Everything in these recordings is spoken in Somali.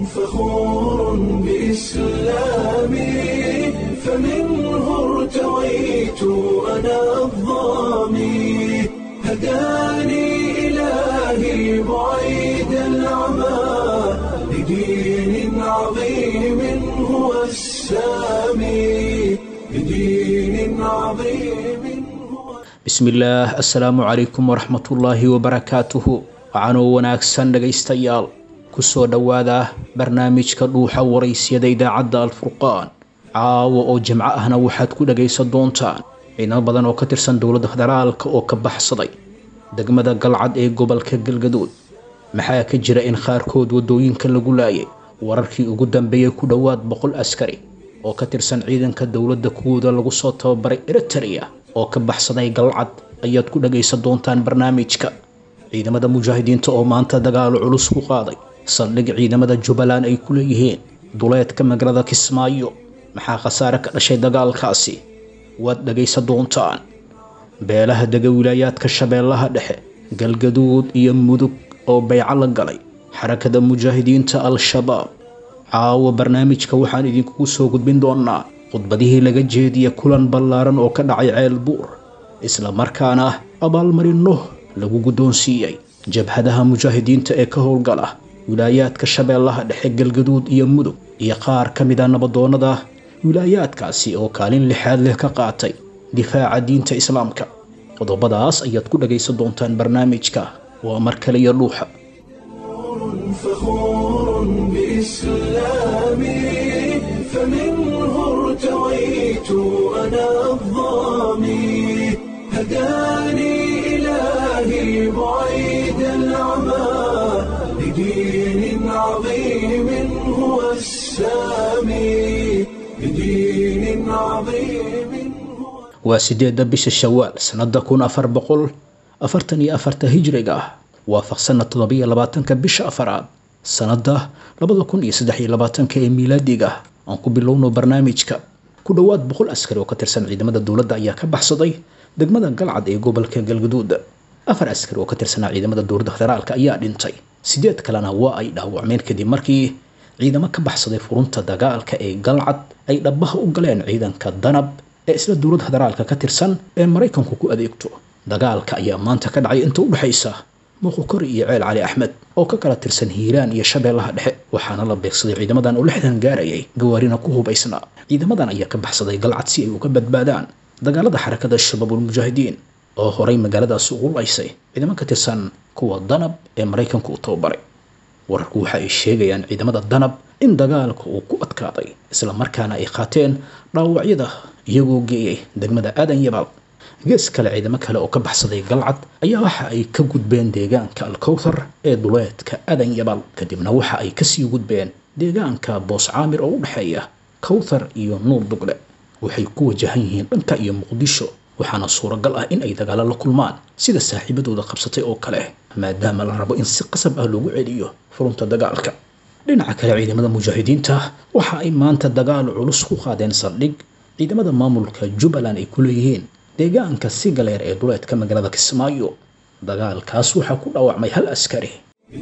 فخور بإسلامي فمنه ارتويت أنا الضامي هداني إلهي بعيد العمى لدين عظيم هو السامي لدين عظيم هو bismillaah assalaamu calaykum waraxmatullaahi wabarakaatuhu waxaanoo wanaagsan dhegaystayaal kusoo dhowaada barnaamijka dhuuxa waraysyada idaacadda alfurqaan caawa oo jimco ahna waxaad ku dhagaysan doontaan ciidamo badan oo ka tirsan dowladda federaalka oo ka baxsaday degmada galcad ee gobolka galgaduud maxaa ka jira in qaarkood waddooyinka lagu laayay wararkii ugu dambeeyey ku dhowaad boqol askari oo ka tirsan ciidanka dowladda kuwooda lagu soo tababaray eritrea oo ka baxsaday galcad ayaad ku dhagaysan doontaan barnaamijka ciidamada mujaahidiinta oo maanta dagaalo culus ku qaaday saldhig ciidamada jubbaland ay ku leeyihiin duleedka magaalada kismaayo maxaa khasaare ka dhashay dagaalkaasi waad dhagaysan doontaan beelaha dega wilaayaadka shabeellaha dhexe galgaduud iyo mudug oo bayco la galay xarakada mujaahidiinta al-shabaab caawa barnaamijka waxaan idinkugu soo gudbin doonaa khudbadihii laga jeediya kulan ballaaran oo ka dhacay ceel buur isla markaana abaalmarinno lagu guddoonsiiyey jabhadaha mujaahidiinta ee ka howlgala wilaayaadka shabeellaha dhexe galgaduud iyo mudug iyo qaar ka mid a nabadoonnada wilaayaadkaasi oo kaalin lixaad leh ka qaatay difaaca diinta islaamka qodobadaas ayaad ku dhagaysan doontaan barnaamijka waa mar kale iyo dhuuxa فخور بإسلامي فمنه ارتويت أنا الضامي هداني إلهي بعيد العمى لدين عظيم هو السامي لدين عظيم هو waa sideedda bisha shawaal sannada kun afar boqol afartan iyo afarta hijriga ah waafaqsanna toddobiyo labaatanka bisha afaraad sannada labada kun iyo saddex iyo labaatanka ee miilaadiga ah aan ku bilowno barnaamijka ku dhowaad boqol askari oo ka tirsan ciidamada dowladda ayaa ka baxsaday degmada galcad ee gobolka galgaduud afar askari oo ka tirsanaa ciidamada dowladda federaalka ayaa dhintay sideed kalena waa ay dhaawacmeen kadib markii ciidamo ka baxsaday furunta dagaalka ee galcad ay dhabaha u galeen ciidanka danab ee isla dowladda federaalka ka tirsan ee maraykanku ku adeegto dagaalka ayaa maanta ka dhacay inta u dhexaysa muuqukori iyo ceel cali axmed oo ka kala tirsan hiiraan iyo shabeellaha dhexe waxaana la beegsaday ciidamadan oo lixdan gaarayay gawaarina ku hubaysnaa ciidamadan ayaa ka baxsaday galcad si ay uga badbaadaan dagaalada xarakada shabaabulmujaahidiin oo horay magaaladaasi ugu laysay ciidamo ka tirsan kuwa danab ee maraykanku u tababaray wararku waxa ay sheegayaan ciidamada danab in dagaalka uu ku adkaaday isla markaana ay qaateen dhaawacyada iyagoo geeyay degmada aadan yabaal gees kale ciidamo kale oo ka baxsaday galcad ayaa waxa ay ka gudbeen deegaanka alkowthar ee duleedka aadan yabaal kadibna waxa ay kasii gudbeen deegaanka boos caamir oo u dhexeeya kowthar iyo nuur dugle waxay ku wajahan yihiin dhanka iyo muqdisho waxaana suuragal ah in ay dagaalo la kulmaan sida saaxiibadooda qabsatay oo kale maadaama la rabo in si qasab ah loogu celiyo furunta dagaalka dhinaca kale ciidamada mujaahidiinta waxa ay maanta dagaal culus ku qaadeen saldhig ciidamada maamulka jubbaland ay ku leeyihiin deegaanka sigaleer ee duleedka magaalada kismaayo dagaalkaas waxaa ku dhaawacmay hal askari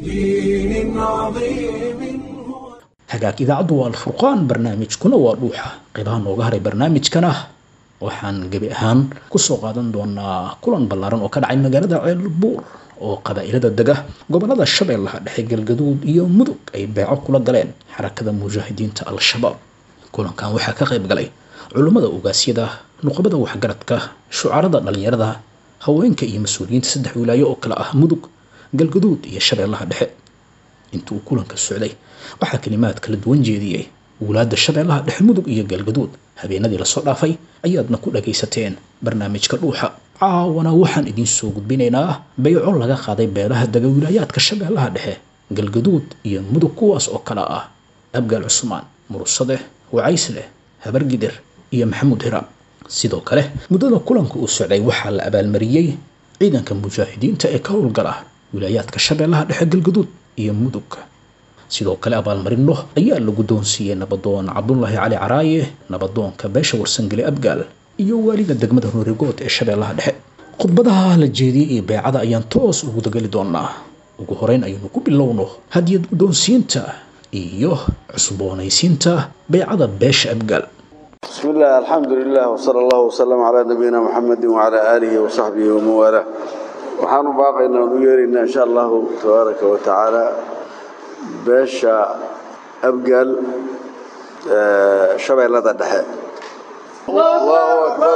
لدين عظيم هو hagaag idaacaddu waa alfurqaan barnaamijkuna waa dhuuxa qaybaha nooga haray barnaamijkana waxaan gebi ahaan kusoo qaadan doonaa kulan ballaaran oo ka dhacay magaalada ceelbuur oo qabaa'ilada dega gobolada shabeellaha dhexe galgaduud iyo mudug ay beeco kula galeen xarakada mujaahidiinta al-shabaab kulankan waxaa ka qayb galay culummada ogaasyada nuqabada waxgaradka shucarada dhallinyarada haweenka iyo mas-uuliyiinta saddex wilaayo oo kale ah mudug galgaduud iyo shabeellaha dhexe inta uu kulanka socday waxaa kalimaad kala duwan jeediyey wulaadda shabeellaha dhexe mudug iyo galgaduud habeenadii lasoo dhaafay ayaadna ku dhagaysateen barnaamijka dhuuxa caawana waxaan idiin soo gudbinaynaa bayco laga qaaday beelaha dega wilaayaadka shabeellaha dhexe galgaduud iyo mudug kuwaas oo kale ah abgaal cusmaan mursade wacaysleh habargidir iyo maxamuud hiraam sidoo kale muddada kulanka uu socday waxaa la abaalmariyey ciidanka mujaahidiinta ee ka howlgala wilaayaadka shabeellaha dhexe galgaduud iyo mudug sidoo kale abaalmarino ayaa la guddoonsiiyey nabadoon cabdulaahi cali caraaye nabadoonka beesha warsangeli abgaal iyo waaliga degmada roorigood ee shabeellaha dhexe khudbadaha la jeediyey iyo beecada ayaan toos ugu dagali doonaa ugu horeyn ayaynu ku bilowno hadiyad guddoonsiinta iyo cusboonaysiinta baycada beesha abgaal بسم الله الحمد لله وصلى الله وسلم على نبينا محمد وعلى آله وصحبه ومن والاه وحان باقينا نيرنا إن شاء الله تبارك وتعالى باشا أبقل آه، شبه لدى الدحاء الله أكبر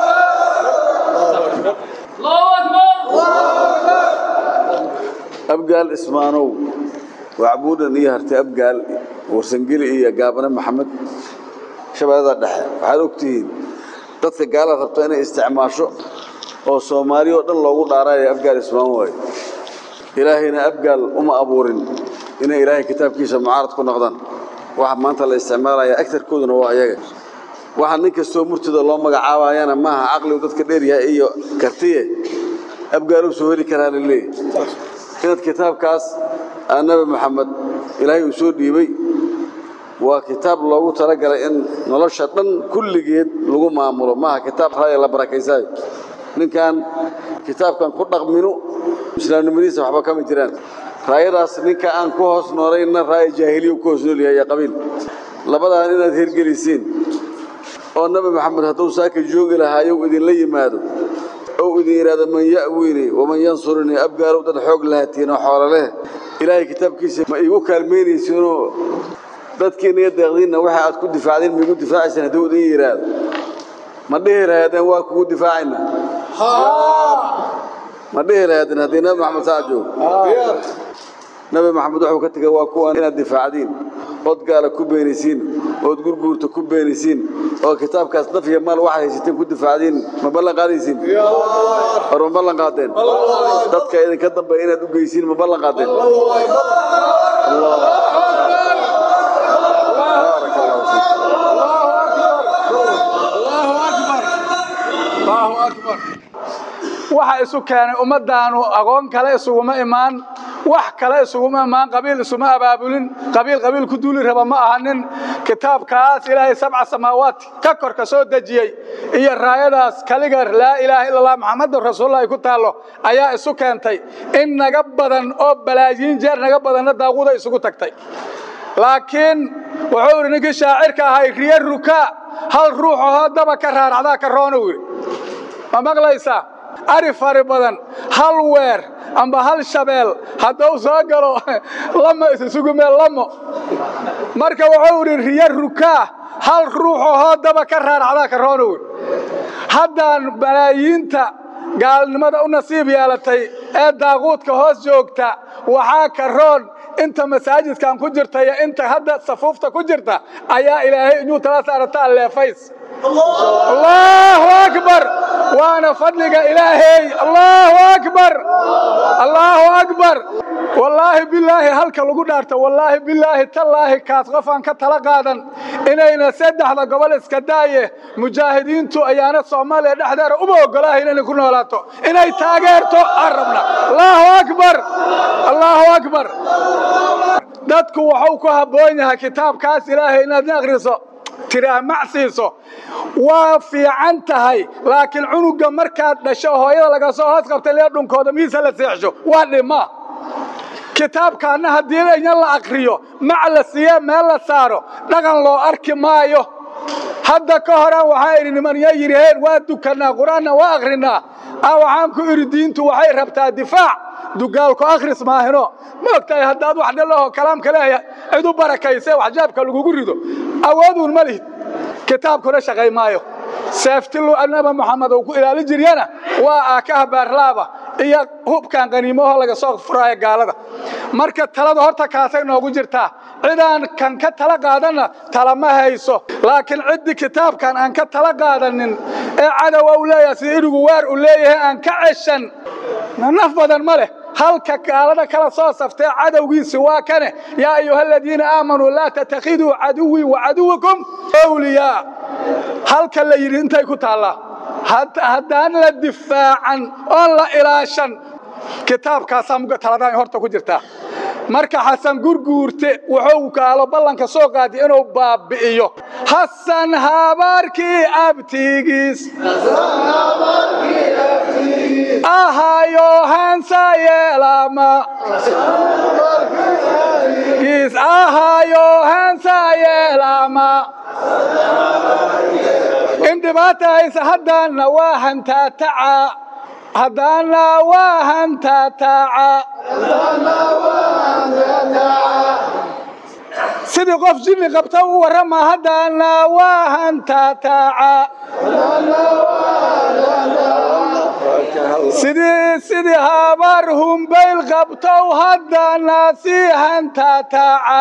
أبقال اسمانو وعبودا إيهرت أبقال ورسنقلي إيه قابنا محمد shabeellada dhexe waxaad ogtihiin dadka gaala rabta inay isticmaasho oo soomaali oo dhan loogu dhaarayo abgaal ismaan waayo ilaahayna abgaal uma abuurin inay ilaahay kitaabkiisa mucaarad ku noqdaan waxa maanta la isticmaalaya agtarkooduna waa ayaga waxa nin kastoo murtida loo magacaabayana maaha caqligu dadka dheeryahay iyo kartiye abgaal uu soo heli karaa la leeyahy inaad kitaabkaas aa nabi maxamed ilaahay uu soo dhiibay waa kitaab loogu talagalay in nolosha dhan kulligeed lagu maamulo maaha kitaab raaya la barakaysayo ninkan kitaabkan ku dhaqminu islaamnimadiisa waxba kama jiraan raayadaas ninka aan ku hoos noolayna raaya jaahiliya ku hoos noolyahay iyo qabiil labadaan inaad hirgelisiin oo nabi maxamed hadduu saaka joogi lahaayow idinla yimaado ou idin yidhaahdo man ya'wiini waman yansurunii abgaalow dad xoog lahatiin oo xoolo leh ilaahay kitaabkiisa ma iigu kaalmaynaysiinoo dadkiina iyo deeqdiinna waxa aad ku difaacdeen ma igu difaacaysaan hadduu idin yidhaahdo ma dhihi lahaydeen waa kugu difaacayna ma dhihi lahaydeen haddii nabi maxamed saa joogo nabi maxamed wuxuu ka tegay waa kuwan inaad difaacdiin ood gaala ku beenisiin ood gurguurta ku beenisiin oo kitaabkaas naf iyo maal waxaad haysateen ku difaacdiin ma ballan qaadaysiin hor ma ballan qaadeen dadka idinka dambeeya inaad u geysiin ma ballan qaadeen بارك الله فيك waxa isu keenay ummadaanu aqoon kale isuguma imaan wax kale isuguma imaan qabiil isuma abaabulin qabiil qabiil ku duuli raba ma ahanin kitaabkaas ilaahay sabca samaawaat ka kor ka soo dejiyey iyo raayadaas kaliga laa ilaaha illa allah maxamedun rasuulullah ay ku taallo ayaa isu keentay in naga badan oo balaayiin jeer naga badanna daaquda isugu tagtay laakiin wuxuu idhi ninkii shaacirka ahay riyo rukaa hal ruux ahoo daba ka raaracdaa ka roona wiri ma maqlaysaa ari fari badan hal weer amba hal shabeel hadduu soo galo lama isisugumee lamo marka wuxuu idhi riyo rukaa hal ruux ahoo daba ka raaracdaa ka roona wiri haddaan balaayiinta gaalnimada u nasiib yeelatay ee daaquudka hoos joogta waxaa ka roon inta masaajidkan ku jirta iyo inta hadda safuufta ku jirta ayaa ilaahay inuu tala saarataa leefays allahu akbar waana fadliga ilaahay allahu akbar allahu akbar wallaahi bilaahi halka lagu dhaarta wallaahi bilaahi tallaahi kaas qof aan ka tala qaadan inayna saddexda gobol iska daaye mujaahidiintu ayaana soomaaliya dhexdeeda uba ogolaahayn inay ku noolaato inay taageerto aan rabna allahu akbar allahu akbar dadku waxuu ku habboon yahay kitaabkaas ilaahay inaad akhriso tiraah macsiiso waa fiican tahay laakiin cunuga markaad dhasho hooyada laga soo hoos qabtay lee dhunkooda miisa la seexsho waa dhima kitaabkaana haddii inan la akriyo mac la siiye meel la saaro dhaqan loo arki maayo hadda ka horaan waxaa idhi nimanya yidhaheen waa dukanaa qur-aanna waa akrinaa a waxaan ku idhi diintu waxay rabtaa difaac dugaalku akhris maahino ma ogtahay haddaad wax dhalaho kalaamka leeya cid u barakayse waxjaabka lagugu rido awooduun ma lihid kitaabkuna shaqay maayo seeftilu anaba moxamed uu ku ilaali jiryana waa aakaha baarlaaba iyo hubkan qaniimoho laga soo furaayo gaalada marka talada horta kaasay noogu jirtaa cidaan kan ka tala qaadanna talama hayso laakiin ciddii kitaabkan aan ka tala qaadanin ee cadowa u leeyahay sida irigu waar u leeyahay aan ka ceshan naf badan ma leh halka gaalada kala soo saftee cadowgiisi waa kane yaa ayuha aladiina aamanuu laa tattakhiduu caduwii wa caduwakum awliyaa halka la yidhi intay ku taallaa haddaan la difaacan oon la ilaashan kitaabkaasaa muga taladaan horta ku jirtaa marka xasan gurguurte wuxuu gaalo ballanka soo qaadi inuu baabi'iyo xasan habaarkii abtigiis ahayo hansa yeelama giis aha maayo heensaa yeelaama in dhibaata haysa haddaanna waa hantaataca haddaanna waa hantaataaca sidii qof jinni qabta u warrama haddaanna waa hantaataaca sidii sidii habar humbayl qabtow haddaanna sii hantaataaca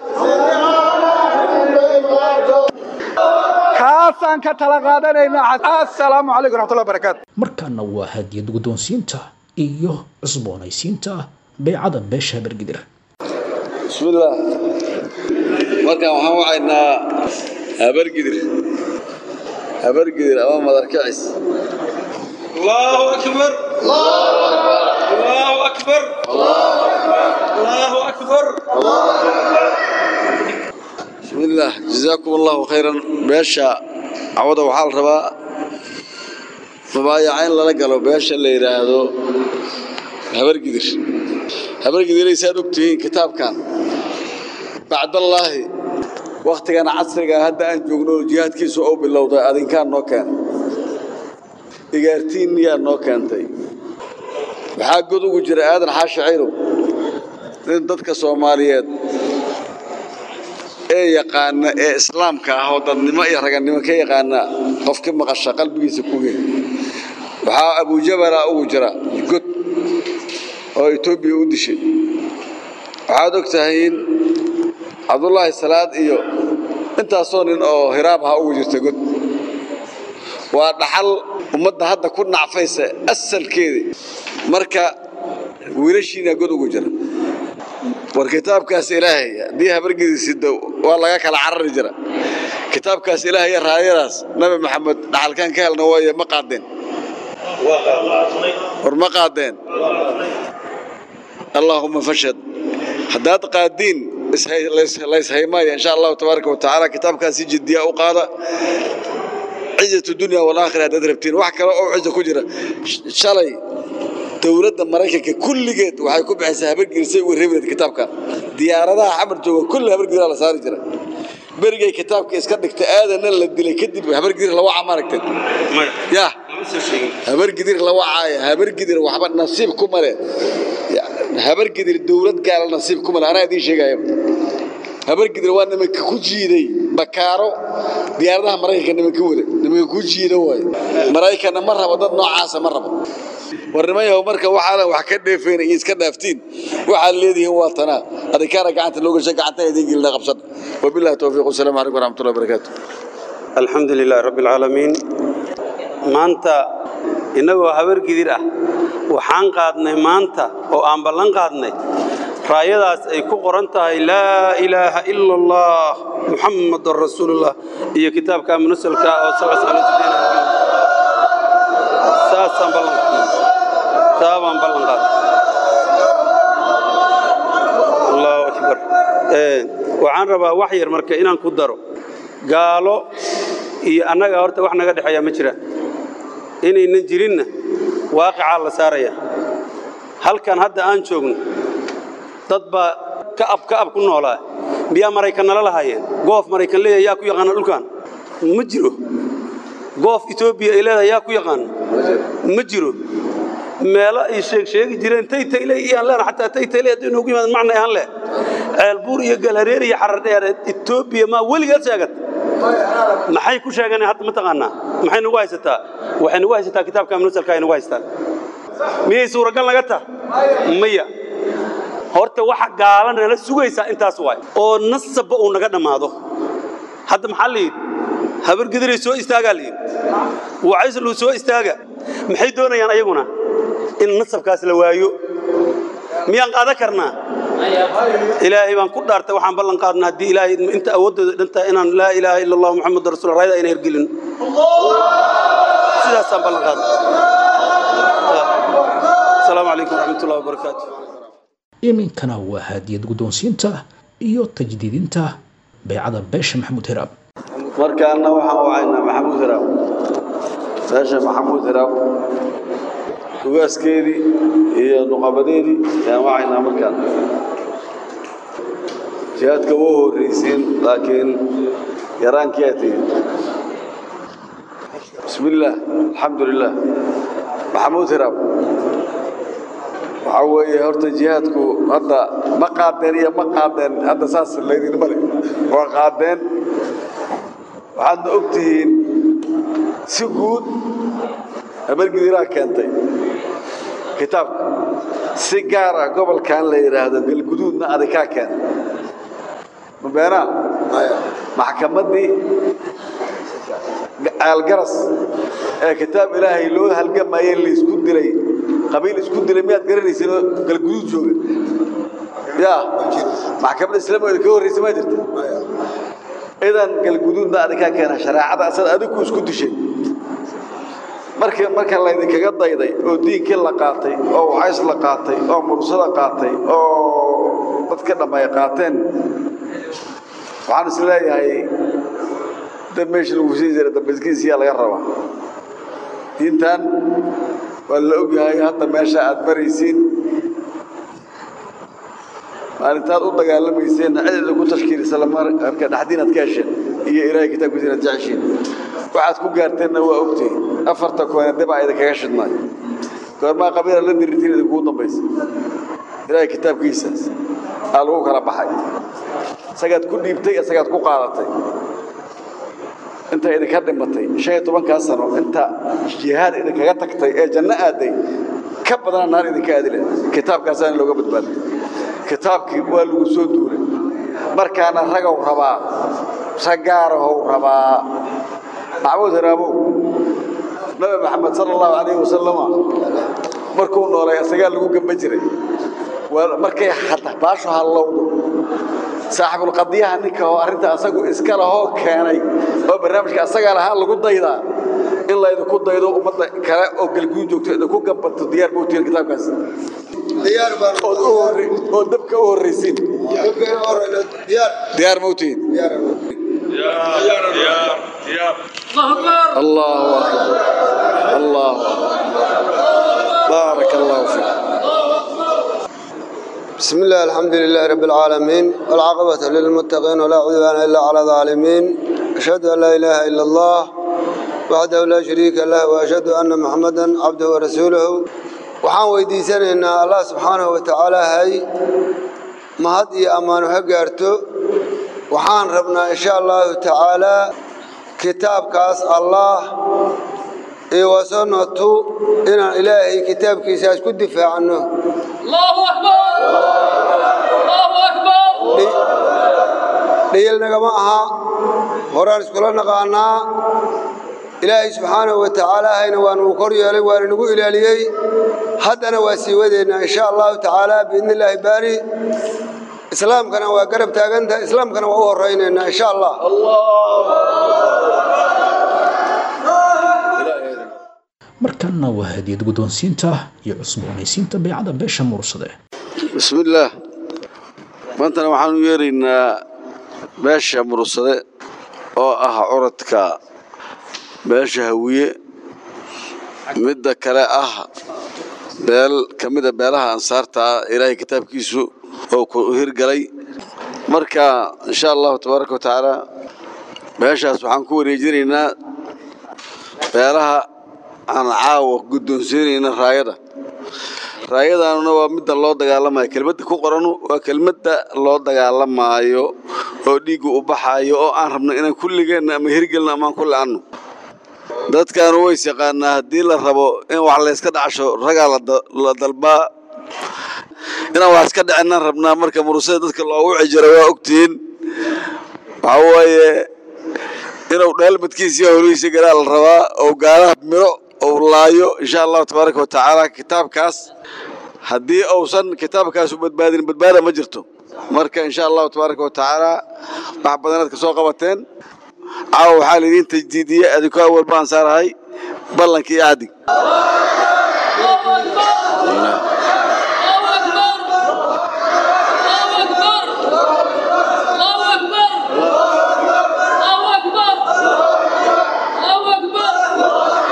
kaasaan ka tala qaadanaynaa assalaamu calaykum raxmatullahi barakaatu markaana waa hadiyad guddoonsiinta iyo cusboonaysiinta baycada beesha habargidir bismillaah markaan waxaan wacaynaa habargidir habargidir ama madarkacis الله أكبر الله أكبر الله أكبر bismillaah jazaakum allahu khayran beesha cawada waxaa la rabaa mubaayaca in lala galo beesha la yidhaahdo habargidir habargidiraysaad ogtihiin kitaabkan bacdallaahi wakhtigan casriga hadda aan joogno jihaadkiisu ou bilowday adinkaan noo keena igaartiinniyaa noo keentay waxaa god ugu jira aadan xaashi cayrow nin dadka soomaaliyeed ee yaqaana ee islaamka ah oo dadnimo iyo ragannimo ka yaqaana qofki maqasha qalbigiisa ku weyn waxaa abujabala ugu jira god oo etoobiya u dishay waxaad og tahay in cabdullaahi salaad iyo intaasoo nin oo hiraab aha ugu jirta god waa dhaxal ummadda hadda ku nacfaysa asalkeedii marka wiilashiina god ugu jira war kitaabkaas ilaahay haddii habargediisida waa laga kala carari jira kitaabkaas ilaahay iyo raayadaas nabi maxamed dhaxalkaan ka helna waaye ma qaadeen war ma qaadeen allaahuma fashad haddaad qaadiin layshaymaaya insha allahu tabaaraka watacaala kitaabkaas si jiddiya u qaada cizatu dunya walaakhira haddaad rabtiin wax kale oo cizo ku jira shalay dowladda maraykanka kulligeed waxay ku bixaysaa habargelisay uga reebi lahayd kitaabkan diyaaradaha xamar jooga kulli habargediraa la saari jira berigay kitaabka iska dhigta aadanna la dilay kadib habargedir la waca maaragtay ya habargedir la wacaaya habargedir waxba nasiib ku male habargedir dowlad gaala nasiib ku male anaa idiin sheegaya habargedir waa nimanka ku jiiday bakaaro diyaaradaha maraykanka nimanka wada nimanka ku jiida waaye maraykanna ma rabo dad noocaasa ma rabo war niman yahow marka waxaanan wax ka dheefayn iyo iska dhaaftiin waxaad leedihiin waa tanaa adikaana gacanta loo gashay gacantaa idiin gelina qabsan wabillahi towfiiq wasalaamu calaykum waraxmatullahi wabarakaatu الحمد لله رب العالمين maanta innagoo habargidir ah waxaan qaadnay maanta oo aan ballan qaadnay raayadaas ay ku qoran tahay laa ilaaha ila allah muxammadun rasuulullah iyo kitaabka munasalka oo saasaan ballan saabaan ballan qaadnay allahu akbar waxaan rabaa wax yar marka inaan ku daro gaalo iyo annaga horta wax naga dhexeeya ma jira inaynan jirinna waaqicaa la saaraya halkan hadda aan joogno dad baa ka'ab ka'ab ku noolaa miyaa maraykan nala lahaayeen goof maraykan leeyahay yaa ku yaqaana dhulkan ma jiro goof etoobiya ay leedahay yaa ku yaqaana ma jiro meelo ay sheeg sheegi jireen taytayle iyaan leena xataa taytayle haddii noogu yimaad macna aan leh ceelbuur iyo galhareer iyo xaradheer etoobiya maa weligeed sheegat maxay ku sheegeen hadda ma taqaanaa maxay nagu haysataa waxay nagu haysataa kitaabka munasalka ay nagu haystaan miyay suuragal naga tah maya horta waxa gaala nala sugaysaa intaas waay oo nasabba uu naga dhammaado hadda maxaa la yidhi habargediray soo istaagaa la yidhi wacayslu soo istaaga maxay doonayaan ayaguna in nasabkaas la waayo miyaan qaadan karnaa ilaahay baan ku dhaartay waxaan ballan qaadnaa haddii ilaahay inta awooddooda dhantahay inaan laa ilaaha ila allah muxamadu rasul raayada ayna hergelin sidaasaan ballan qaadnay asalaamu calaykum waraxmatullahi wabarakaatu iminkana waa haadiyad guddoonsiinta iyo tajdiidinta baycada beesha maxamuud hiraab markaana waxaan wacaynaa maxamuud hiraab beesha maxamuud hiraab ugaaskeedii iyo nuqabadeedii ayaan wacaynaa markaan jihaadka wuu horraysiin laakiin yaraankii aa tihin bismi illaah alxamdu lilah maxamuud hiraab waxaa weeye horta jihaadku hadda ma qaadeen iyo ma qaadeen hadda saas laydinma le waa qaadeen waxaadna og tihiin si guud habargidiraa keentay kitaabka si gaar ah gobolkan la yidhaahdo galguduudna adikaa keena mabeenaa maxkamaddii aalgaras ee kitaab ilaahay loo halgamayey laysku dilay qabiil isku dilay miyaad garanaysin oo galguduud jooga ya maxkamadda islaamiga ka horreysa maa jirta idan galguduudna adikaa keena shareecada asad adigu isku dishay marka marka laydinkaga dayday oo diinkii la qaatay oo wacays la qaatay oo mursada qaatay oo dadka dhammaay qaateen waxaan is leeyahay dab meesha lagu sii jira dambaskiisiyaa laga rabaa diintan waa la ogyahay hadda meesha aad maraysiin maalintaad u dagaalamayseenna cid idinku tashkiilisa lamarka dhaxdiinaad ka hesheen iyo ilaahay kitaabkiisa inaad jeceshiin waxaad ku gaarteenna waa ogtihiin afarta koone dibaa idinkaga shidnay goormaa qabiila la dirirtiin idinkugu dambaysa ilaahay kitaabkiisaas aa lagu kala baxay isagaad ku dhiibtay isagaad ku qaadatay inta idinka dhimatay shan iyo tobankaa sano inta jihaad idinkaga tagtay ee janno aaday ka badana naar idinka aadi leh kitaabkaasaana looga badbaaday kitaabkii waa lagu soo duulay markaana ragow rabaa raggaarahow rabaa maxamuud haraabow nabi maxamed sala allahu calayhi wasalama markuu noolay isagaa lagu gamba jiray markay baashu hallowdo saaxibulqadiyaha ninka oo arrinta asagu iska lahoo keenay oo barnaamijka asagaa lahaa lagu daydaa in laydinku daydo ummadda kale oo galguud joogto idinku gambato diyaar bautiin kitaabkaas oo dabka u horraysiin diyaar mautiin allahu akbar allahu akbar baarak allahu fiik بسم الله الحمد لله رب العالمين والعاقبة للمتقين ولا عدوان إلا على الظالمين أشهد أن لا إله إلا الله وحده لا شريك له وأشهد أن محمدا عبده ورسوله waxaan weydiisanaynaa allah subxaanahu wa tacaala hay mahad iyo ammaano ha gaarto waxaan rabnaa insha allahu tacaalaa kitaabkaas allah iyo wasanatu inaan ilaahay kitaabkiisaas ku difaacno dhayal nagama aha horaan iskula naqaanaa ilaahay subxaanahu wa tacaala hayna waa nagu kor yeelay waana nagu ilaaliyey haddana waa sii wadeynaa insha allahu tacaala biidni illaahi baari islaamkana waa garab taagantaha islaamkana waa u horaynaynaa insha allah markanna waa hadiyad guddoonsiinta iyo cusboonaysiinta baycada beesha mursade bismi illaah maantana waxaanu yeeraynaa beesha mursade oo ah curadka beesha hawiye midda kale ah beel ka mida beelaha ansaarta ah ilaahay kitaabkiisu oo ku hirgalay marka insha allahu tabaaraka wa tacaala beeshaas waxaan ku wareejinaynaa beelaha aan caawa guddoonsiinayna raayada raayadaanuna waa midda loo dagaalamayo kelmadda ku qoranu waa kelmadda loo dagaalamaayo oo dhiiggu u baxaayo oo aan rabno inaan kulligeenna ama hirgelno amaan ku la'anno dadkaanu ways yaqaanaa haddii la rabo in wax layska dhacsho ragaa la dalbaa inaan wax iska dhicinaan rabnaa marka murusada dadka loogu cijiro waa ogtihiin waxaa waaye inuu dhaalmadkiisiiyo holihiisa galaa la rabaa oo gaalaha miro ou laayo insha allahu tabaaraka wa tacaala kitaabkaas haddii uusan kitaabkaasu badbaadin badbaada ma jirto marka insha allahu tabaaraka wa tacaala wax badanaad ka soo qabateen caawa waxaa laydiin tajdiidiyey adinku awal baan saarahay ballankii iyo caddig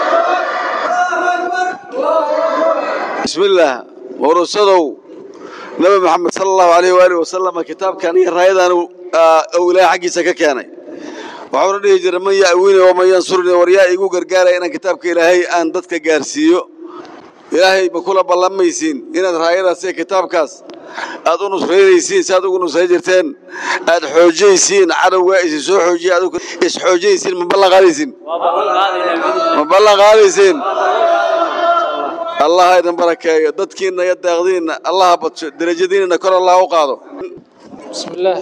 bismillaah murusadow nabi maxamed sala allahu alayh waalihi wasalam kitaabkan iyo raayadan uu ilaahay xaggiisa ka keenay waxuuna dhihi jiray man ya'wini waman yansurni war yaa igu gargaaraya inaan kitaabka ilaahay aan dadka gaarsiiyo ilaahay ma kula ballamaysiin inaad raayadaas iyo kitaabkaas aad u nusraynaysiin si aad ugu nusray jirteen aad xoojaysiin cadowgaa isin soo xoojiya adigu isxoojaysiin ma ballan qaadaysiin ma ballan qaadaysiin allah ha idin barakeeyo dadkiinna iyo daaqdiinna allah ha badsho derajadiinna kor allah u qaado بسم الله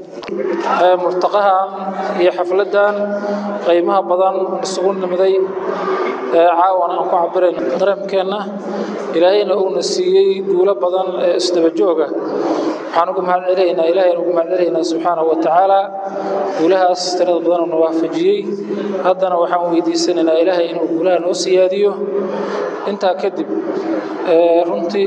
مرتقها هي حفلتان قيمها بدن نسقون نمدي عاون أنكو عبرين درم كنا إلهينا أو نسيي دولة بدن استبجوجة waxaan mahad celinaynaa ilaahay ugu mahad celinaynaa subxaanahu wa tacaala guulahaas tirada badan uu waafajiyey haddana waxaan weydiisanaynaa ilaahay inuu guulaha noo siyaadiyo intaa kadib runtii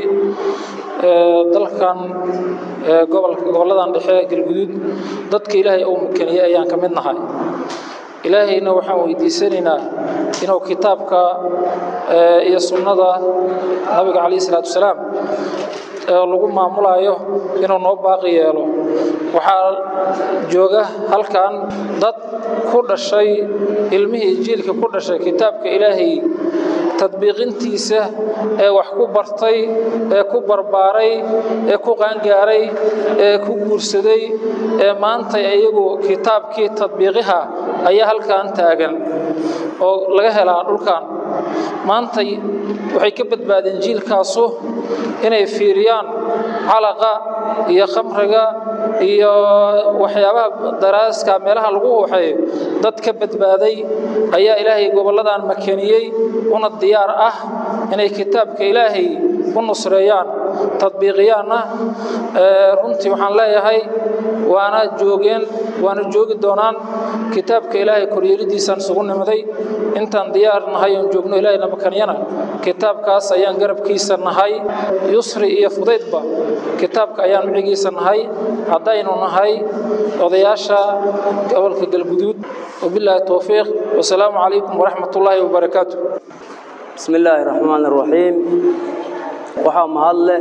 dalkan gobolka goboladan dhexe galguduud dadka ilaahay uu makaniyey ayaan ka mid nahay ilaahayna waxaan weydiisanaynaa inuu kitaabka iyo sunnada nabiga calayhi salaatu wasalaam lagu maamulayo inuu noo baaqi yeelo waxaa jooga halkan dad ku dhashay ilmihii jiilka ku dhashay kitaabka ilaahay tadbiiqintiisa ee wax ku bartay ee ku barbaaray ee ku qaangaaray ee ku guursaday ee maanta iyagu kitaabkii tadbiiqiha ayaa halkan taagan oo laga helaa dhulkan maantay waxay ka badbaadeen jiilkaasu inay fiiriyaan calaqa iyo khamriga iyo waxyaabaha daraaska meelaha lagu waxeeyo dad ka badbaaday ayaa ilaahay gobolladan makaniyey una diyaar ah inay kitaabka ilaahay u nusreeyaan tadbiiqiyaanna runtii waxaan leeyahay waana joogeen waana joogi doonaan kitaabka ilaahay koryeelidiisaan isugu nimiday intaan diyaar nahay oon joogno ilaahay namakaniyana kitaabkaas ayaan garabkiisa nahay yusri iyo fudaydba kitaabka ayaan micigiisa nahay haddaynu nahay odayaasha gobolka galguduud wabilaahi towfiiq wasalaamu calaykum waraxmat ullaahi wabarakaatu بسم الله الرحمن الرحيم waxaa mahadle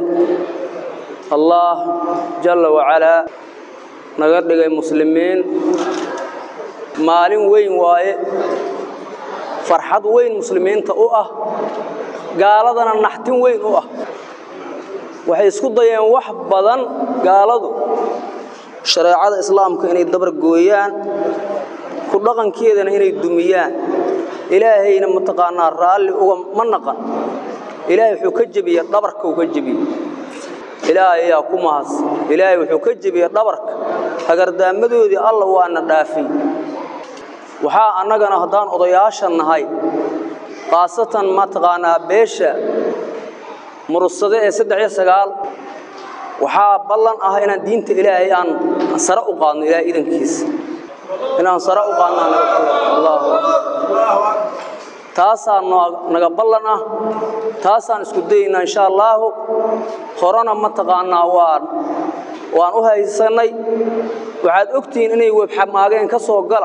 allah jalla wacalaa naga dhigay muslimiin maalin weyn waaye farxad weyn muslimiinta u ah gaaladana naxtin weyn u ah waxay isku dayeen wax badan gaaladu shareecada islaamka inay dabar gooyaan ku dhaqankeedana inay dumiyaan ilaahayna mataqaanaa raalli uga ma naqan ilaahay wuxuu ka jebiyey dhabarka uu ka jebiyey ilaahay ayaa ku mahas ilaahay wuxuu ka jebiyey dhabarka hagardaamadoodii alla waana dhaafay waxaa annagana haddaan odayaasha nahay khaasatan mataqaanaa beesha murussade ee saddex iyo sagaal waxaa ballan ah inaan diinta ilaahay aan sare u qaadno ilaahay idankiisa inaan sare u qaadno allahu akbar taasaa naga ballan ah taasaan isku dayaynaa insha allaahu horena mataqaanaa waan waan u haysannay waxaad ogtihiin inay webxamaageen ka soo gala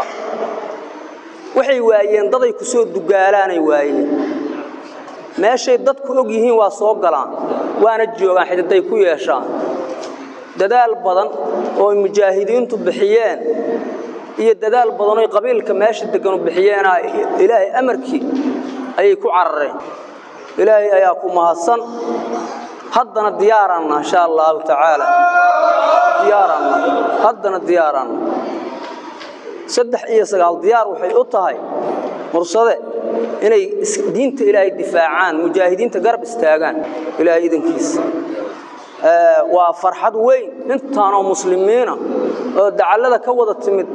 waxay waayeen daday ku soo dugaalaanay waayeen meeshay dadku og yihiin waa soo galaan waana joogaan xididay ku yeeshaan dadaal badan oo ay mujaahidiintu bixiyeen iyo dadaal badan oo qabiilka meesha deganu bixiyeena ilaahay amarkii ayay ku carareen ilaahay ayaa ku mahadsan haddana diyaaranna insha allahu tacaala diyaaranna haddana diyaaranna saddex iyo sagaal diyaar waxay u tahay mursade inay diinta ilaahay difaacaan mujaahidiinta garab istaagaan ilaahay idankiisa waa farxad weyn intaanoo muslimiina oo dacallada ka wada timid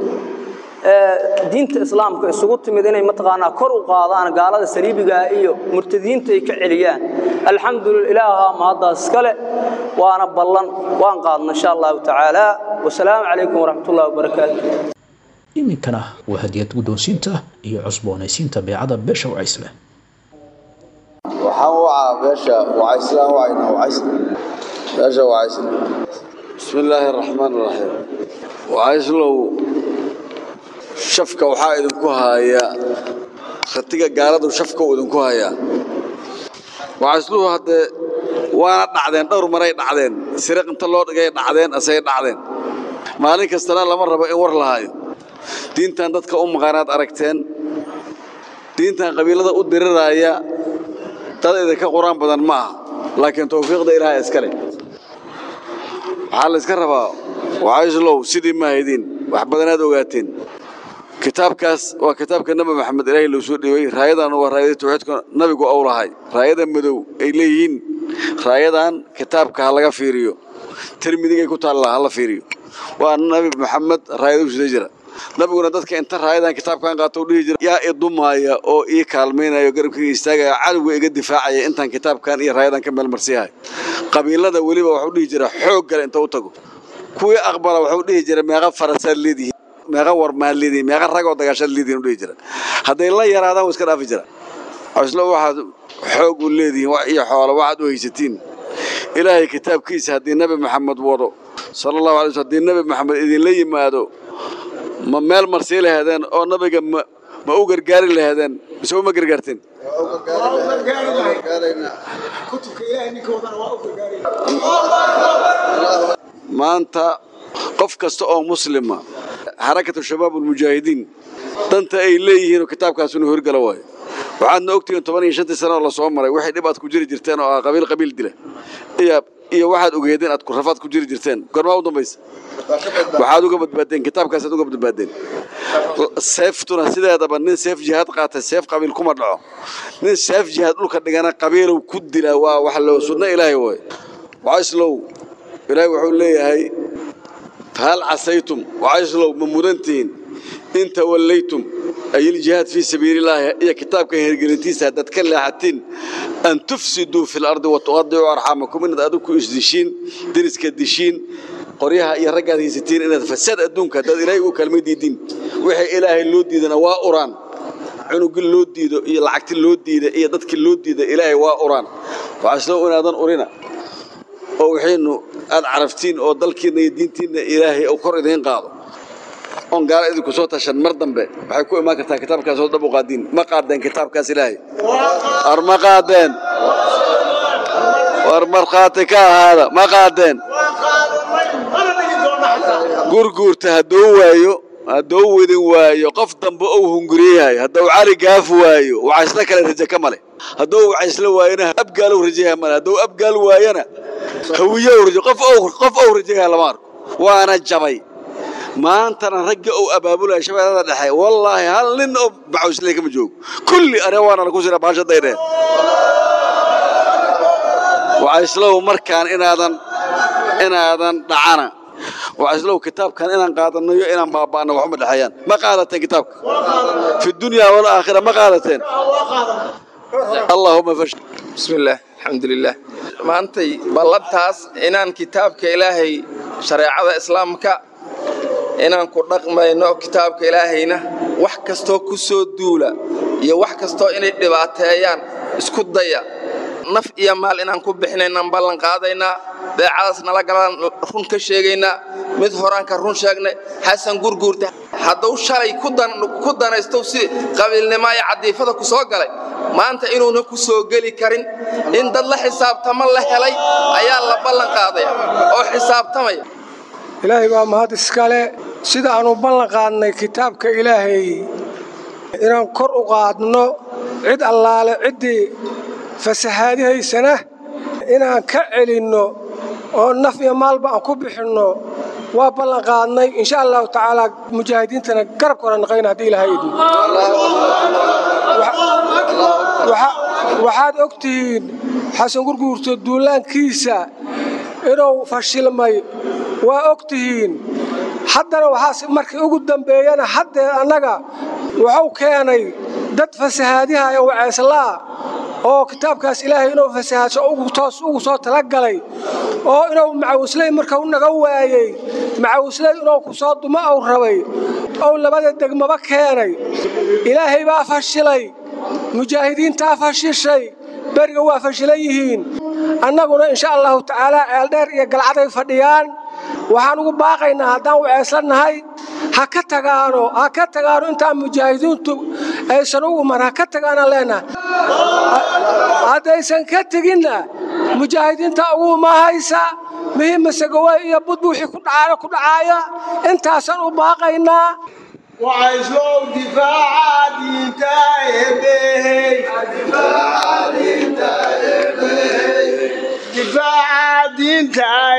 diinta islaamka isugu timid inay mataqaanaa kor u qaadaan gaalada saliibigaa iyo murtadiinta ay ka celiyaan alxamdulillah ilaaha mahaddaas iskale waana ballan waan qaadna insha allahu tacaala wasalaamu calaykum waraxmatullahi wabarakaatu iminkana waa hadiyad guddoonsiinta iyo cusboonaysiinta beecada beesha wacaysle waxaan wacaa beesha wacayslaan wacayna wacaysle beesha wacaysle bismi illaahi araxmaan araxiim wacayslow shafka waxaa idinku haaya khatiga gaaladu shafka uu idinku hayaa wacaysluhu haddee waana dhacdeen dhowr maray dhacdeen siriq inta loo dhigay dhacdeen asay dhacdeen maalin kastana lama rabo in war lahaayo diintan dadka u maqaanaad aragteen diintan qabiilada u diriraya dad idinka qur-aan badan ma aha laakiin tawfiiqda ilaaha iska leh waxaa la iska rabaa waxayslow sidii ma haydin wax badanaad ogaateen kitaabkaas waa kitaabka nabi maxamed ilaahay loo soo dhiibay raayadan waa raayada tawxiidka nabigu ou lahay raayada madow ay leeyihiin raayadan kitaabka ha laga fiiriyo tirmidigay ku taallaa ha la fiiriyo waa nabi maxamed raayada u sida jira nabiguna dadka inta raayadan kitaabkan qaato u dhihi jira yaa idumaaya oo ii kaalmaynaya oo garabkayga istaagaya cadowga iga difaacaya intaan kitaabkan iyo raayadan ka meelmarsiihay qabiilada weliba waxuu dhihi jira xoog gale inta u tago kuwii aqbala waxuu dhihi jira meeqa farasaad leedihiin meeqa warmaad leedihiin meeqa ragoo dagaashaad leedihiin u dhihi jira hadday la yaraadaan waa iska dhaafi jira islo waxaad xoog u leedihiin wax iyo xoolo waxaad u haysatiin ilaahay kitaabkiisa haddii nabi maxamed wado sala allahu alay slm haddii nabi maxamed idinla yimaado ma meel marsii lahaadeen oo nabiga ma ma u gargaari lahaadeen mise uma gargaarteen maanta qof kasta oo muslima xarakatu shabaab ulmujaahidiin danta ay leeyihiinoo kitaabkaas inuu horgala waayo waxaadna ogtihiin toban iyo shantii sano oo lasoo maray waxay dhib aad ku jiri jirteen oo ah qabiil qabiil dila iyo iyo waxaad ogeedeen aad rafaad ku jiri jirteen gormaa u dambaysa waxaad uga badbaadeen kitaabkaasaad uga badbaadeen seeftuna sideedaba nin seef jihaad qaatay seef qabiil kuma dhaco nin seef jihaad dhulka dhigana qabiilow ku dila waa wax loo sunno ilaahay waay wacayslow ilaahay wuxuu leeyahay fahal casaytum wacayslow ma mudantihiin in tawallaytum ay iljihaad fii sabiilillaahi iyo kitaabka hirgelintiisa haddaad ka leexatiin an tufsiduu fi lardi wa tuqadicuu arxaamakum inaad adigu ku isdishiin deriska dishiin qoryaha iyo raggaad haysatiin inaad fasad adduunka haddaad ilaahay u kalma diidin wixii ilaahay loo diidana waa uraan cunugii loo diido iyo lacagti loo diida iyo dadkii loo diida ilaahay waa uraan waxaaslo inaadan urina oo wixiinu aad caraftiin oo dalkiinna iyo diintiinna ilaahay uu kor idiin qaado oon gaala idinku soo tashan mar dambe waxay ku imaan kartaa kitaabkaas oo dhab u qaadiin ma qaadeen kitaabkaas ilaahay war ma qaadeen war markhaati ka ahaada ma qaadeen gurguurta hadduu waayo hadduu widin waayo qof dambe ou hunguriyahay hadduu cali gaaf waayo wacaysla kale raje ka male hadduu wacaysla waayona abgaalow rajaha male hadduu abgaal waayona hawiyow raje qof ou qof ou rajaha lama arko waana jabay maantana ragga ou abaabulaya shabeellada dhexe wallaahi hal nin oo baxawsley kama joogo kulli areewaana laku sira baashaday dheen wacayslow markaan inaadan inaadan dhacana wacayslow kitaabkan inaan qaadanayo inaan baaba'no waxuma dhexeeyaan ma qaadateen kitaabka fi dunya walaakhira ma qaadateen allahuma fash بسم الله الحمد لله maantay ballantaas inaan kitaabka ilaahay shareecada islaamka inaan ku dhaqmayno kitaabka ilaahayna wax kastoo ku soo duula iyo wax kastoo inay dhibaateeyaan isku daya naf iyo maal inaan ku bixinaynaan ballan qaadaynaa beecadaas nala galaan run ka sheegaynaa mid horaan ka run sheegnay xasan gurguurta hadduu shalay ku danaysto si qabiilnimo iyo cadiifada ku soo galay maanta inuuna ku soo geli karin in dad la xisaabtamo la helay ayaa la ballan qaadaya oo xisaabtamaya ilaahay baa mahad iskale sida aanu ballan qaadnay kitaabka ilaahay inaan kor u qaadno cid allaale ciddii fasahaadihaysana inaan ka celinno oo naf iyo maalba aan ku bixinno waa ballan qaadnay insha allahu tacaala mujaahidiintana garabka hora naqayna haddii ilaahay idmo waxaad og tihiin xasan gurguurto duulaankiisa inuu fashilmay waa og tihiin haddana waxaas markii ugu dambeeyana haddee annaga wuxuu keenay dad fasahaadiha ee waceyslaa oo kitaabkaas ilaahay inuu fasahaadsho toos ugu soo talagalay oo inuu macawisley markau naga waayey macawisley inuu ku soo dumo ou rabay ou labada degmaba keenay ilaahay baa fashilay mujaahidiintaa fashishay beriga waa fashilan yihiin annaguna insha allahu tacaalaa ceeldheer iyo galcaday fadhiyaan waxaan ugu baaqaynaa haddaan waceyslannahay ha ka tagaano ha ka tagaano intaan mujaahidiintu aysan ugu mar ha ka tagaanaan leenahay haddaysan ka teginna mujaahidiinta ugu mahaysa muhiimasagawe iyo budbu wixii ku dhacaana ku dhacaaya intaasaan u baaqaynaa وعزلوا دفاع دينتا دفاع دينتا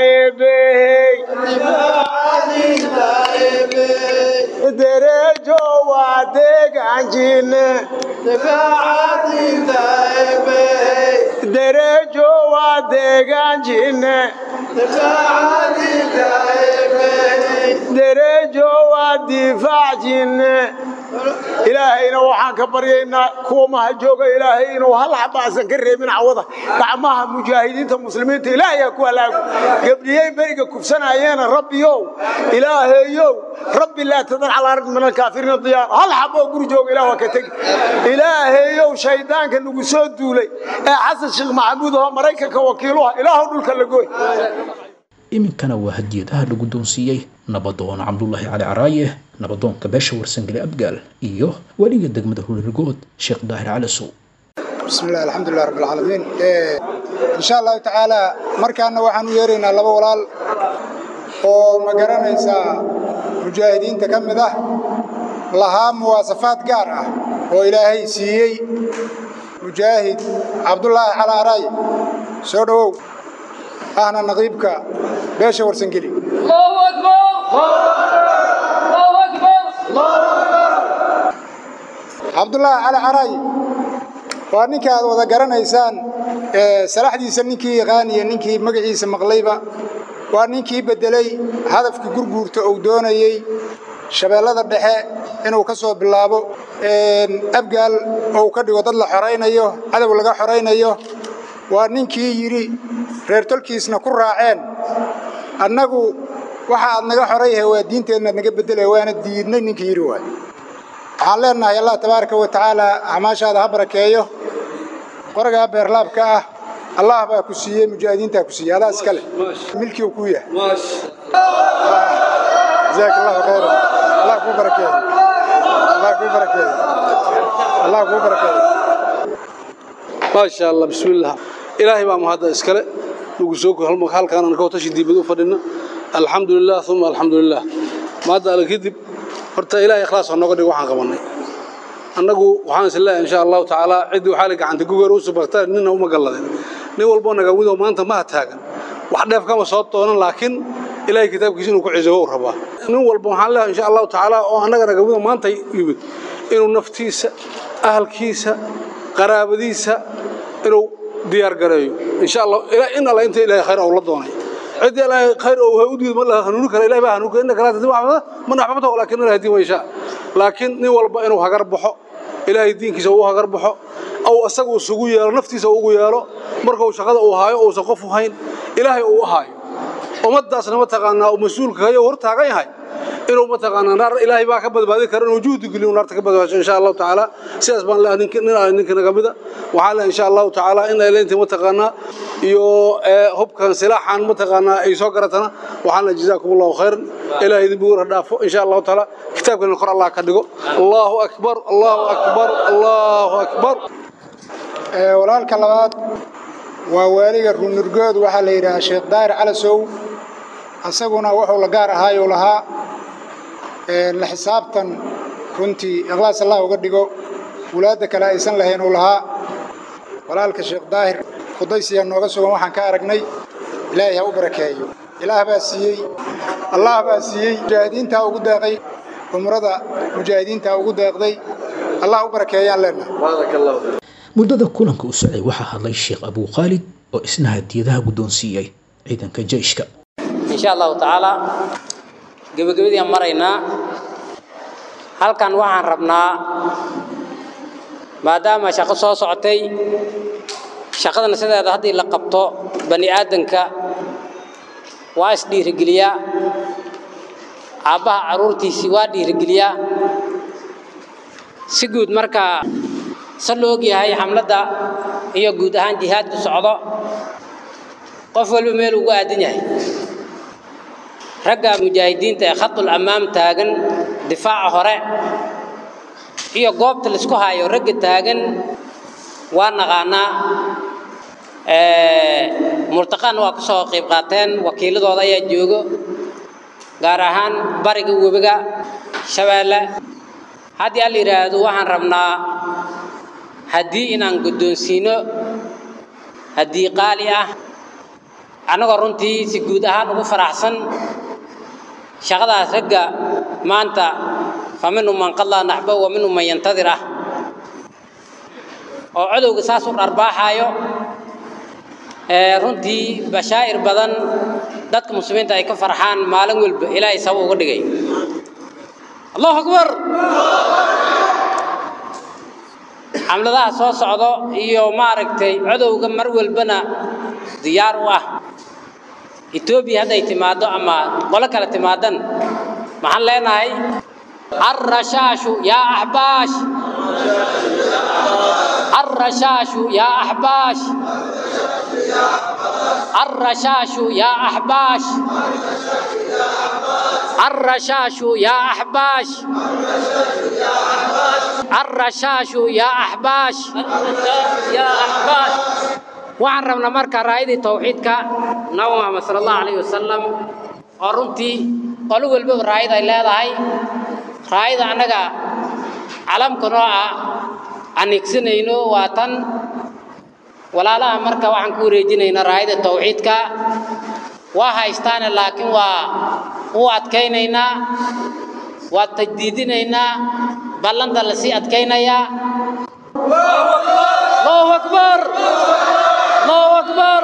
درجو وادق عنجين دفاع دينتا درجو وادق عنجين دفاع دينتا dereejo waa difaacjinne ilaahayna waxaan ka baryaynaa kuwa maha jooga ilaahay inuu hal xabaasan ka reebin cawada gacmaha mujaahidiinta muslimiinta ilaahayaa ku halaago gabdhiyey beriga kufsanayeena rabbiyow ilaahayow rabbi laa tadar calaa ardi min alkaafiriina diyaar hal xaboo guri jooga ilaah waa ka tegi ilaahayow shaydaanka nagu soo duulay ee xasan sheekh maxamuud oo maraykanka wakiiluha ilaahow dhulka la gooy iminkana waa hadiyadaha la guddoonsiiyey nabadoon cabdulaahi cali caraaye nabadoonka beesha warsangeli abgaal iyo weliga degmada hulirgood sheekh daahir cali sow بسم الله الحمد لله رب العالمين إيه إن شاء الله تعالى مركانا وحن يرينا لبا ولال oo ma garanaysaa mujaahidiinta ka mid ah lahaa muwaasafaad gaar ah oo ilaahay siiyey mujaahid cabdulaahi calaaray soo dhowow ahna naqiibka beesha warsangeli cabdulaahi cali caray waa ninka aad wada garanaysaan salaxdiisa ninkii yaqaaniya ninkii magaciisa maqlayba waa ninkii beddelay hadafkii gurguurta uu doonayey shabeellada dhexe inuu ka soo bilaabo abgaal ou ka dhigo dad la xoraynayo cadow laga xoraynayo waa ninkii yidhi reer tolkiisna ku raaceen annagu waxa aad naga xorayyahay waa diinteennaad naga beddelaya waana diidnay ninkii yidhi waay waxaan leenahay allah tabaaraka wa tacaala acmaashaada ha barakeeyo qoragaa beerlaabka ah allah baa ku siiyey mujaahidiintaa ku siiyey adaa iska leh milkii uu ku yahay jazaak allahu khayran allah kuu barakeeyo allah kuu barakeeyo allah kuu barakeeyo maasha allah bismillaah ilaahay baa mahadda iskale nugu soo halkaan aan ka watashi diibad u fadhina alxamdulilah uma alxamdulilah maadda alle kadib horta ilaahay ikhlaas ha nooga dhigo waxaan qabannay annagu waxaan is leeyahay insha allahu tacaala ciddii waxaa la gacanta gugeer u subagtaa nina uma galladeen nin walboo nagamidoo maanta maha taagan wax dheef kama soo doonan laakiin ilaahay kitaabkiisa inuu ku cisobo u rabaa nin walba waxaan leeyahay insha allahu tacaala oo annaga nagamidoo maanta yimid inuu naftiisa ahalkiisa qaraabadiisa inuu diyaar gareeyo insha allah in alla inta ilaahay khayr uu la doonay cid ilaahay khayr uu u diido ma la hanuuni kara ilaahay baa hanuuni inna kala tadii waxba man ahbabta laakiin ilaahay diin weysha laakiin nin walba inuu hagar baxo ilaahay diinkiisa uu hagar baxo aw asagu isugu yeelo naftiisa ugu yeelo marka uu shaqada uu haayo uusan qof u hayn ilaahay uu u haayo ummadaasna mataqaanaa uu mas-uulka hayo hor taagan yahay inuu mataqaanaa naar ilaahay baa ka badbaadi kara inuu juhdi geliyo naarta ka badbaasho insha allahu tacaala sidaas baan leeyahay ninka nin aan ninka naga mida waxaan leeyahay insha allahu tacaala in ay leeyihiin mataqaanaa iyo hubkan silaaxan mataqaanaa ay soo garatana waxaan leeyahay jazaakumullahu khayran ilaahay idin buur dhaafo insha allahu tacaala kitaabkana kor allah ka dhigo allahu akbar allahu akbar allahu akbar walaalka labaad waa waaliga runurgood waxaa la yidhahaa sheekh daahir calasow asaguna wuxuu la gaar ahaayuu lahaa la xisaabtan runtii ikhlaas allah uga dhigo wulaadda kale aysan lahayn uu lahaa walaalka sheekh daahir khudaysiyaa nooga sugan waxaan ka aragnay ilaahay ha u barakeeyo ilaah baa siiyey allah baa siiyey mujaahidiintaa ugu deeqay umrada mujaahidiintaa ugu deeqday allah u barakeeyaan leenahay muddada kulanka u socday waxaa hadlay sheekh abuu khaalid oo isna hadiyadaha guddoonsiiyey ciidanka jeyshka insha allahu tacaala gebagabadiiaan maraynaa halkan waxaan rabnaa maadaama shaqo soo socotay shaqadana sideeda haddii la qabto bani aadanka waa isdhiirigeliyaa aabbaha carruurtiisii waa dhiirigeliyaa si guud markaa se la og yahay xamladda iyo guud ahaan jihaadku socdo qof walba meel ugu aadan yahay ragga mujaahidiinta ee khadul ammaam taagan difaaca hore iyo goobta laisku haayo ragga taagan waa naqaanaa multaqaana waa ka soo qayb qaateen wakiiladooda ayaa joogo gaar ahaan bariga webiga shabeelle haddii al yidhaahdo waxaan rabnaa haddii inaan guddoonsiino haddii qaali ah annagoo runtii si guud ahaan ugu faraxsan shaqadaas ragga maanta fa minhum man qadaa naxba wa minhum man yantadir ah oo codowga saas u dharbaaxaayo runtii bashaa'ir badan dadka muslimiinta ay ka farxaan maalin walba ilaahay sabab uga dhigay allahu akbar xamladaha soo socdo iyo maaragtay codowga mar walbana diyaar u ah etoobiya hadday timaaddo ama qolo kale timaadan maxaan leenahay الرشاش يا أحباش الرشاش يا أحباش الرشاش يا أحباش الرشاش يا أحباش الرشاش يا أحباش يا أحباش waxaan rabnaa marka raayadii tawxiidka nabi muxamed sala allahu calayhi wasalam oo runtii qolo walbaba raayad ay leedahay raayada annaga calamka nooca aan igsanayno waa tan walaalaha marka waxaan ku wareejinaynaa raayada tawxiidka waa haystaane laakiin waa u adkaynaynaa waa tajdiidinaynaa ballanta lasii adkaynayaa allahu akbar allahu akbar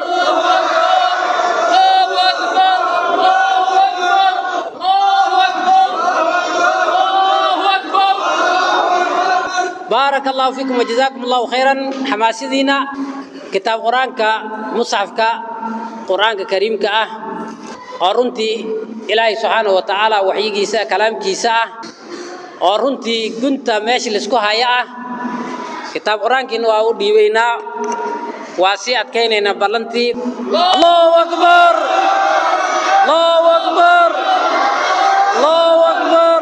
بارك الله فيكم وجزاكم الله خيرا حماسدينا كتاب قرآنك مصحفك قرآنك كريمك أه أرنتي إلهي سبحانه وتعالى وحي كيسا كلام كيسا أرنتي كنت ماشي لسكو هيا كتاب قرآنك إنه أودي بينا واسي أتكينينا بلنتي الله أكبر الله أكبر الله أكبر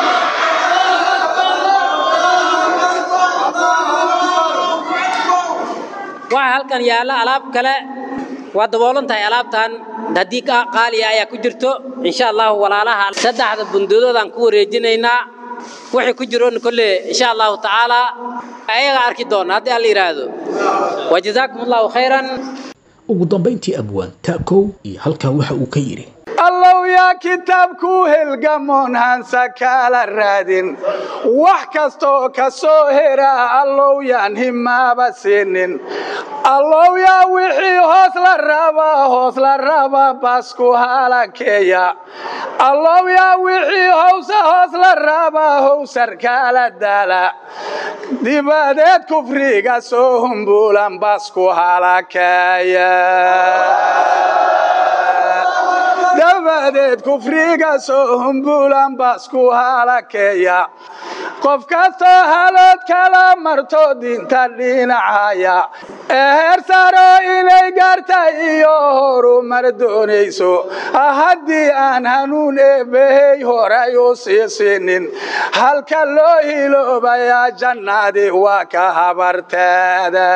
waxaa halkan yaalla alaab kale waa daboolan tahay alaabtan haddii qaaliya ayaa ku jirto insha allahu walaalaha saddexda bunduudoodaan ku wareejinaynaa wixii ku jiroon kolle insha allahu tacaalaa ayaga arki doona haddii alla yidhaahdo wajazaakum allahu khayran ugu dambayntii abwaan taakow iyo halkaa waxa uu ka yidhi allow yaa kitaabku helgamoon hansa kala raadin wax kastoo ka soo hera allow yaan himaaba siinin allow yaa wixii hoos la raba hoos la raba basku halakeeya allow yaa wixii howsa hoos la raba howsar kala daala dibadeed kufriga soo humbuulan basku halakeeya dabadeed kufriga soo humbuulan basku halakeeya qof kastoo halood kala marto diinta dhinacaya ee heer saro inay gaarta iyo horumar doonayso haddii aan hanuun eebbahey horay u sii siinin halka loo hiloobayaa jannadii waa ka habarteeda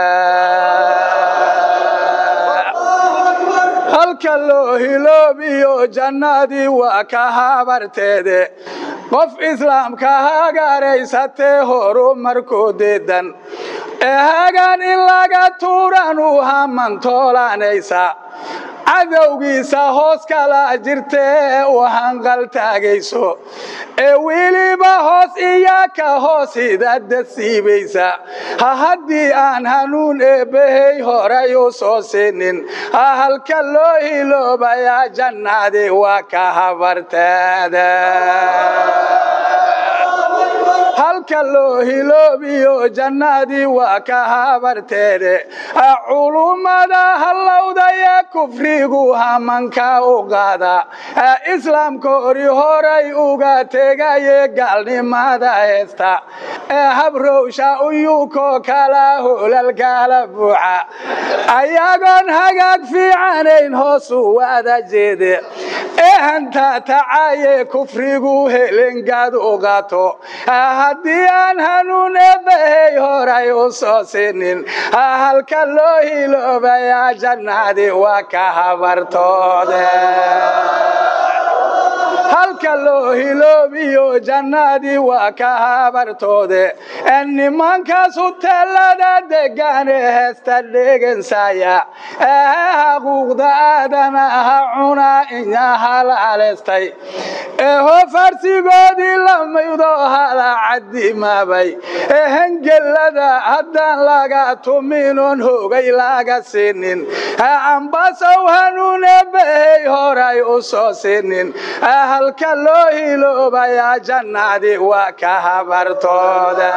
halka loo hiloobiyo jannadii waa ka habarteede qof islaamka hagaaraysatee horumarkoo deedan ee hagaan in laga tuuran u hamantoolaanaysa cadowgiisa hoos kala jirtee u hanqaltaagayso ee weliba hoos iya ka hoos hidada siibaysa ha haddii aan hanuun eebbahey horay u soo siinin ha halka loo hiloobayaa jannadii waa ka habarteeda halka loo hiloobiyo jannadii waa ka habarteede culummada hallowdaya kufrigu hamanka u qaada islaamka hori horay uga tegaye gaalnimada heesta ee habrowsha uyuuko kala holalkala buuxa ayagoon hagaag fiicanayn hoosu wada jeede ehanta tacaye kufrigu helengaad u qaato haddii aan hanuun eebbahey horay u soo sinin halka loo hiloobayaa jannadii waa ka habartoode halka loo hiloobiyo jannadii waa ka habartoode nimankaas huteelada degan ee heesta dhegansaya xaquuqda aadanaha cunaa inya halaaleystay eho farsigoodii lamaydo hala cadimaabay ehengelada haddaan laga tuminoon hoogay laga sinin cambasow hanuune bahey horay u soo sinin halka loo hiloobayaa jannadii waa ka habartooda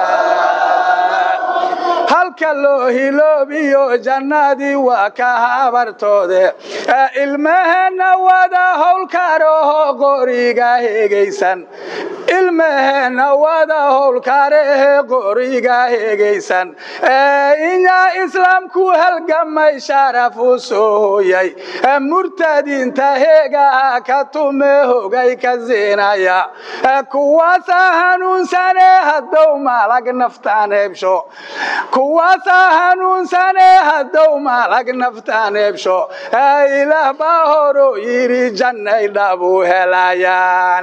halka loo hiloobiyo jannadii waa ka habartoode ilmaheenna wada howlkaaraho qoriga hegaysan ilmaheenna wada howlkaarahe qoriga hegaysan inyaa islaamku halgamay sharaf u soo hooyay murtadiinta heegaha ka tume hogay ka siinaya kuwaasa hanuunsane haddow malag naftaan hebsho kuwaasaa hanuunsane haddow malag naftaan hebsho ilaah baa horo yidhi jannay dhabu helayaan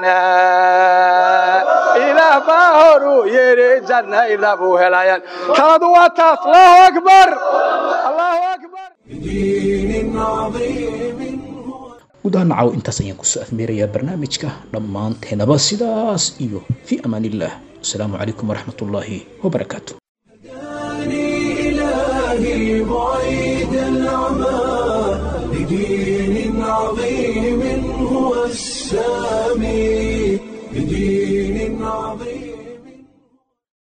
ilaah baa horu yidhi jannay dhabu helayaan taladu waa taas allahu akbar allahu akbar guud ahaan nacaw intaas ayaan kusoo afmeerayaa barnaamijka dhammaanteenaba sidaas iyo fii amaan illah asalaamu calaykum waraxmat ullaahi wabarakaatu إلهي بعيد العمى لدين عظيم هو السلام